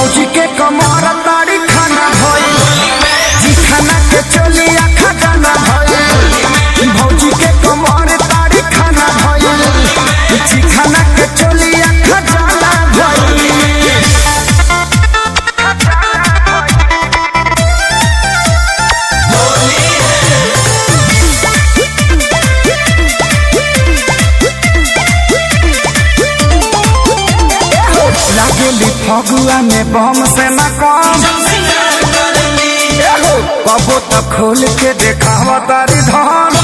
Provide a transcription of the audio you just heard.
भौजी के कमर तारी खाना भइल जी खाना के चोली आखा गाना भइल भौजी के कमर तारी खाना भइल जी खाना के चोली आखा गाना भइल लागेली फगुआ में बम से न कम एहो, कबो तो खोल के देखावा तारी धन